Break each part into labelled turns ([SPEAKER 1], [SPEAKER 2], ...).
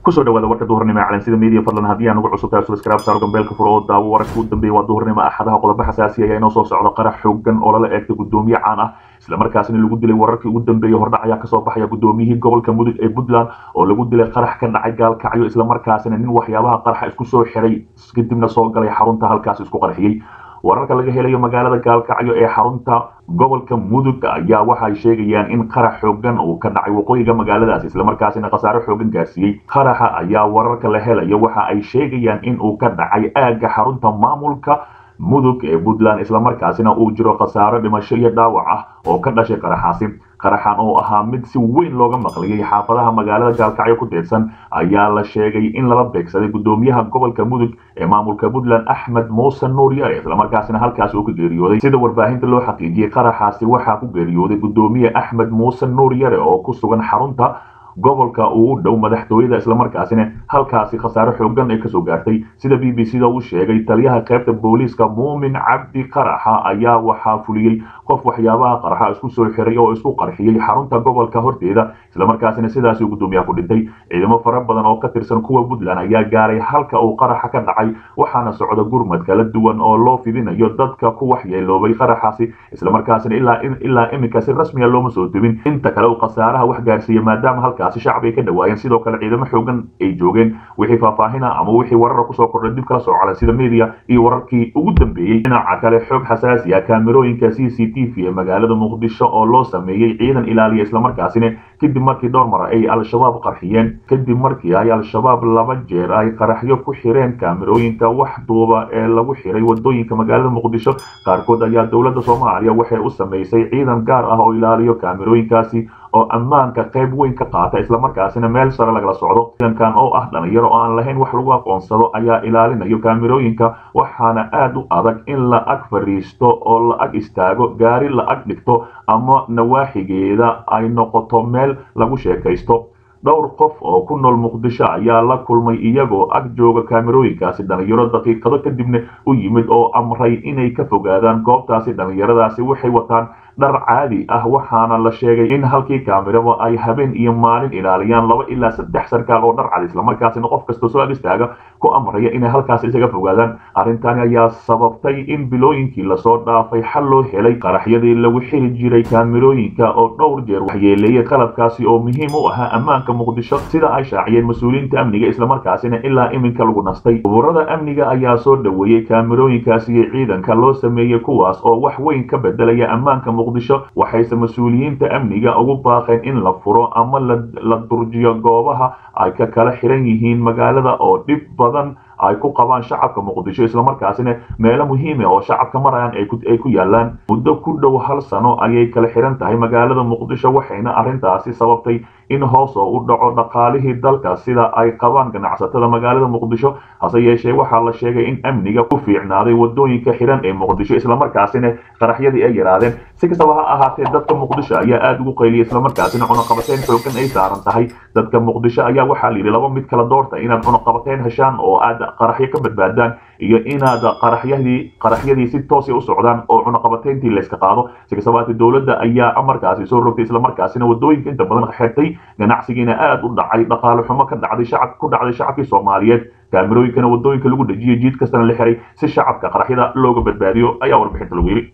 [SPEAKER 1] kusoo dhawaada warka duhurnimo ee calansida media fadlan haddii aan ugu cusub tahay subscribe saaro gambeelka furo oo daawo wararka u dambeeya waa duhurnimo axadaha qodobo xasaasi ayaa inoo soo socda qarax xoogan oo lala eegtay gudoomiye caan ah islamarkaasina lagu dilay wararkii ugu dambeeyey hordhac ayaa kasoo baxaya gudoomiyihii gobolka mudug ee puntland oo lagu dilay qarax ka dhacay gaalkacyo islamarkaasina nin waxyaabaha qaraxa isku soo xiray kadibna soo galay xarunta halkaas isku qarxiyey wararka laga helayo magaalada gaalkacyo ee xarunta gobolka mudug ayaa waxay sheegayaan in qarax xoogan uu ka dhacay waqooyiga magaaladaas islamarkaasina khasaare xoogan gaarsiiyey qaraxa ayaa wararka la helayo waxa ay sheegayaan in uu ka dhacay aagga xarunta maamulka mudug ee puntland islamarkaasina uu jiro khasaaro dhimasho iyo dhaawac ah oo ka dhashay qaraxaasi qaraxan oo ahaa mid si weyn looga maqliyey xaafadaha magaalada gaalkacyo ku teedsan ayaa la sheegay in lala beegsaday gudoomiyaha gobolka mudug ee maamulka puntland axmed muuse nuur yare islamarkaasina halkaas uu ka geeriyooday sida warbaahinta loo xaqiijiyey qaraxaasi waxaa ku geeriyooday gudoomiye axmed muuse nuur yare oo ku sugan xarunta gobolka uu u dhow madaxtooyada islamarkaasina halkaasi khasaare xoogan ay kasoo gaartay sida b b c da uu sheegay taliyaha qaybta booliiska muumin cabdi qaraxa ayaa waxaa fuliyey qof waxyaabaha qaraxa isku soo xiray oo isku qarxiyey xarunta gobolka horteeda islamarkaasina sidaasi gudoomiyaha ku dhintay ciidamo fara badan oo ka tirsan kuwa puntland ayaa gaaray halka uu qaraxa ka dhacay waxaana socda gurmad kala duwan oo loo fidinayo dadka ku waxyeeloobay qaraxaasi islamarkaasina ilaa iminka si rasmiya looma soo tubin inta kale uu khasaaraha wax gaarsiiya maadaama halka shacab ay ka dhawaayeen sidoo kale ciidamo xoogan ay joogeen wixii faahfaahina ama wixii warara kusoo kordhay dib kala soo calan sida media iyo wararkii ugu dambeeyey dhinaca kale xoog xasaasi ah kaamirooyinka c c t v ee magaalada muqdisho oo loo sameeyey ciidan ilaaliya islamarkaasina kadib markii dhowr mar ay al-shabaab qarxiyeen kadib markii ay al-shabaab laba jeer ay qaraxyo ku xireen kaamirooyinka wax duuba ee lagu xiray wadooyinka magaalada muqdisho qaarkood ayaa dowladda soomaaliya waxay u samaysay ciidan gaar ah oo ilaaliyo kaamirooyinkaasi oo ammaanka qayb weyn ka qaata islamarkaasina meel sare lagala socdo ciidankan oo ah dhalinyaro oo aan lahayn wax lagu aqoonsado ayaa ilaalinayo kaamirooyinka waxaana aada u adag in la ag fadhiisto oo la ag istaago gaari la ag dhigto ama nawaaxigeeda ay noqoto meel lagu sheekaysto dhowr qof oo ku nool muqdisho ayaa la kulmay iyagoo ag jooga kaamirooyinkaasi dhalinyaro daqiiqado kadibna u yimid oo amray inay ka fogaadaan goobtaasi dhalinyaradaasi waxay wataan dhar caadi ah waxaana la sheegay in halkii kaamiraba ay habeen iyo maalin ilaaliyaan laba ilaa saddex sarkaal oo dhar cad islamarkaasina qof kasta soo ag istaaga ku amraya inay halkaas isaga fogaadaan arrintani ayaa sababtay in bilooyinkii lasoo dhaafay xal loo helay qaraxyadii lagu xiri jiray kaamirooyinka oo dhowr jeer waxyeeleeyay qalabkaasi oo muhiim u ahaa ammaanka muqdisho sida ay shaaciyeen mas-uuliyiinta amniga islamarkaasina ilaa iminka lagu nastay ururada amniga ayaa soo dhoweeyey kaamirooyinkaasi iyo ciidanka loo sameeyey kuwaas oo wax weyn ka bedelaya ammaanka muqdisho waxayse mas-uuliyiinta amniga ugu baaqeen in la furo ama la durjiyo goobaha ay ka kala xiran yihiin magaalada oo dhib badan ay ku qabaan shacabka muqdisho islamarkaasina meelo muhiima oo shacabka marayaan ay ku yaalaan muddo ku dhow hal sano ayay kala xiran tahay magaalada muqdisho waxayna arrintaasi sababtay in hoos oo u dhaco dhaqaalihii dalka sida ay qabaan ganacsatada magaalada muqdisho hase yeeshee waxaa la sheegay in amniga ku fiicnaaday wadooyinka xiran ee muqdisho islamarkaasina qaraxyadii ay yaraadeen si kastaba ha ahaatee dadka muqdisho ayaa aada ugu qayliyay islamarkaasina cunaqabateyn xoogan ay saaran tahay dadka muqdisho ayaa waxaa la yidhi laba mid kala doorta inaad cunaqabateyn heshaan oo aad qaraxyo ka badbaadaan iyo inaad qaraxyadii qaraxyadii si toosa u socdaan oo cunaqabateyntii layska qaado si kastabaate dowladda ayaa amarkaasi soo rogtay islamarkaasina wadooyinka inta badan xirtay ganacsigiina aada u dhacay dhaqaale xumo ka dhacday shacab ku dhacday shacabkii soomaaliyeed kaamirooyinkana wadooyinka lagu dhejiyay jiid kastana la xiray si shacabka qaraxyada looga badbaadiyo ayaa warbixinta lagu yidhi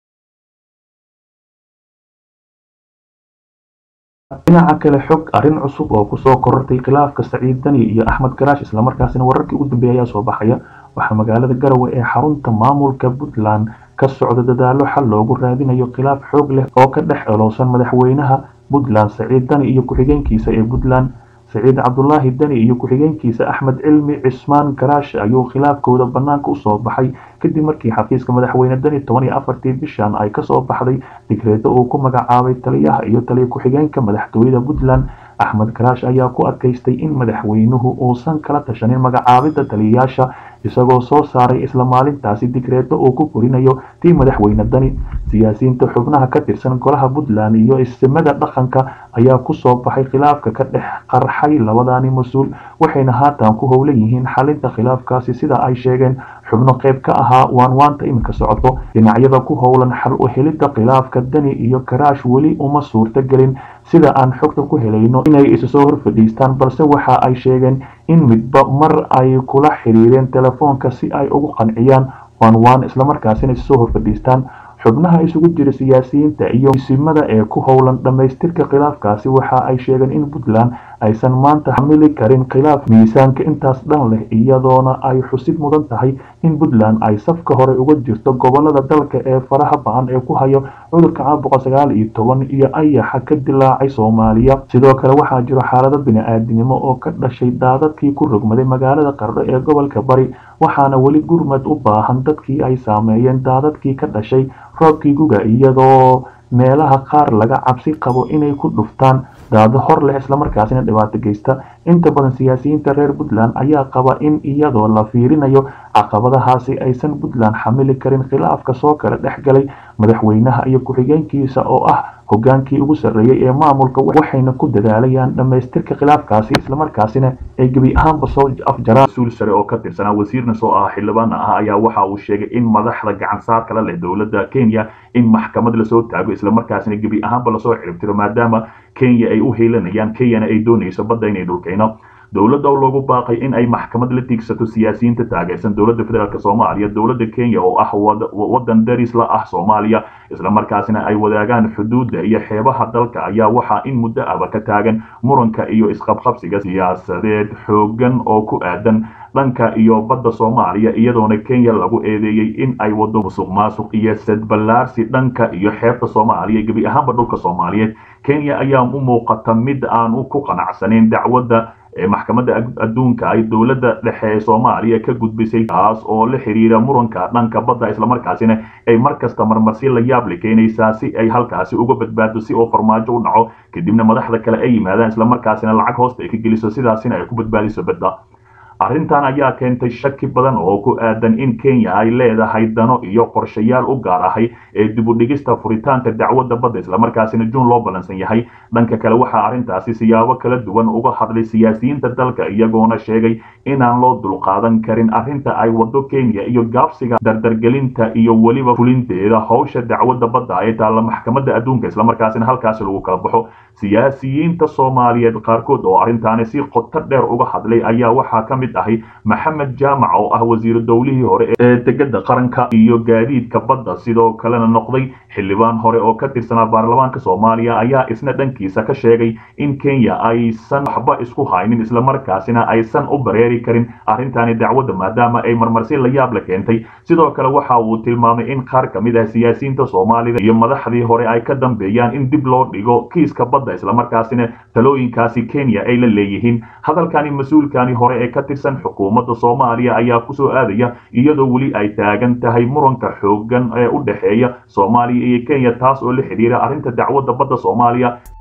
[SPEAKER 1] dhinaca kale xog arrin cusub oo kusoo korortay khilaafka saciid dani iyo axmed garaash islamarkaasina wararkii ugu dambeeya ayaa soo baxaya waxaa magaalada garowe ee xarunta maamulka puntland ka socda dadaalo xal loogu raadinayo khilaaf xoog leh oo ka dhex elowsan madaxweynaha puntland saciid dani iyo ku-xigeenkiisa ee puntland saciid cabdulaahi dani iyo ku-xigeenkiisa axmed cilmi cismaan garaash ayuu khilaafkooda bannaanka usoo baxay kadib markii xafiiska madaxweyne dani toban iyo afartii bishan ay kasoo baxday digreedo uu ku magacaabay taliyaha iyo taliya ku-xigeenka madaxtooyada puntland axmed garaash ayaa ku adkaystay in madaxweynuhu uusan kala tashanin magacaabidda taliyayaasha isagoo soo saaray isla maalintaasi digreedo uu ku korinayo tii madaxweyne dani siyaasiyiinta xubnaha ka tirsan golaha puntland iyo istimada dhaqanka ayaa kusoo baxay khilaafka ka dhex qarxay labadani mas-uul waxayna haatan ku howlan yihiin xalinta khilaafkaasi sida ay sheegeen xubno qayb ka ahaa waanwaanta iminka socoto dhinacyada ku howlan xal u helidda khilaafka dani iyo karaash weli uma suurta gelin sida aan xogta ku helayno inay isu soo horfadhiistaan balse waxa ay sheegeen in midba mar ay kula xiriireen telefoonka si ay ugu qanciyaan waan waan islamarkaasina isu soo horfadhiistaan xubnaha isugu jira siyaasiyiinta iyo misimada ee ku howlan dhammaystirka khilaafkaasi waxa ay sheegeen in puntland aysan maanta xamili karin khilaaf miisaanka intaas dhan leh iyadoona ay xusid mudan tahay in puntland ay safka hore uga jirto gobolada dalka ee faraha ba-an ee ku hayo cudurka caabuqa sagaal iyo toban iyo ayaxa ka dilaacay soomaaliya sidoo kale waxaa jiro xaalado bini-aadinimo oo ka dhashay daadadkii ku rogmaday magaalada qardho ee gobolka bari waxaana weli gurmad u baahan dadkii ay saameeyeen daadadkii ka dhashay roobkii guga iyadoo meelaha qaar laga cabsi qabo inay ku dhuftaan daado hor leh islamarkaasina dhibaato geysta inta badan siyaasiyiinta reer puntland ayaa qaba in iyadoo la fiirinayo caqabadahaasi aysan puntland xamili karin khilaafka soo kala dhex galay madaxweynaha iyo ku-xigeenkiisa oo ah hogaankii ugu sarreeyay ee maamulka waxayna ku dadaalayaan dhammaystirka khilaafkaasi islamarkaasina ay gebi ahaanba soo afjaraan mas-uul sare oo ka tirsanaa wasiirna soo ah xildhibaan ah ayaa waxa uu sheegay in madaxda gacansaar kala leh dowladda kenya in maxkamad lasoo taago islamarkaasina gebi ahaanba lasoo ciribtiro maadaama kenya ay u heelanayaan kenyana ay doonayso badda inay dhulkayno dowladda oo loogu baaqay in ay maxkamad la tiigsato siyaasiyiinta taageersan dowladda federaalk soomaaliya dowladda kenya oo ah wadan daris la ah soomaaliya islamarkaasina ay wadaagaan xuduudda iyo xeebaha dalka ayaa waxaa in muddo aba ka taagan muranka iyo isqabqabsiga siyaasadeed xoogan oo ku aadan dhanka iyo badda soomaaliya iyadoona kenya lagu eedeeyey in ay wado musuq maasuq iyo sadballaarsi dhanka iyo xeebta soomaaliya gebi ahaanba dhulka soomaaliyeed kenya ayaa u muuqata mid aan ku qanacsanayn dacwadda maxkamadda adduunka ay dowladda dhexe ee soomaaliya ka gudbisay taas oo la xiriira muranka dhanka badda islamarkaasina ay mar kasta marmarsi la yaab la keenaysaa si ay halkaasi uga badbaado si oo farmaajo u dhaco kadibna madaxda kale ay yimaadaan islamarkaasina lacag hoosta ay ka geliso sidaasina ay ku badbaadiso badda arrintan ayaa keentay shaki badan oo ku aadan in kenya ay leedahay dano iyo qorshayaal u gaar ahay ee dibudhigista furitaanka dacwadda badda islamarkaasina juun loo ballansan yahay dhanka kale waxaa arrintaasi siyaabo kala duwan uga hadlay siyaasiyiinta dalka iyagoona sheegay inaan loo dulqaadan karin arrinta ay wado kenya iyo gaabsiga dardargelinta iyo weliba fulinteeda howsha dacwadda badda ee taalla maxkamadda adduunka islamarkaasina halkaasi lagu kala baxo siyaasiyiinta soomaaliyeed qaarkood oo arrintaani si qoto dheer uga hadlay ayaa waxaa ka mid ahay maxamed jaamac oo ah wasiiru dowlihii hore ee degada qaranka iyo gaadiidka badda sidoo kalena noqday xildhibaan hore oo ka tirsanaa baarlamaanka soomaaliya ayaa isna dhankiisa ka sheegay in kenya aysan waxba isku haynin islamarkaasina aysan u bareeri karin arrintaani dacwadda maadaama ay marmarsi la yaab la keentay sidoo kale waxa uu tilmaamay in qaar ka mid ah siyaasiyiinta soomaalida iyo madaxdii hore ay ka dambeeyaan in dib loo dhigo kiiska badda islamarkaasina talooyinkaasi kenya ay la leeyihiin hadalkani mas-uulkani hore ee ka tirsan xukuumadda soomaaliya ayaa kusoo aadaya iyadoo weli ay taagan tahay muranka xoogan ee u dhexeeya soomaaliya iyo kenya taas oo la xidhiira arrinta dacwadda badda soomaaliya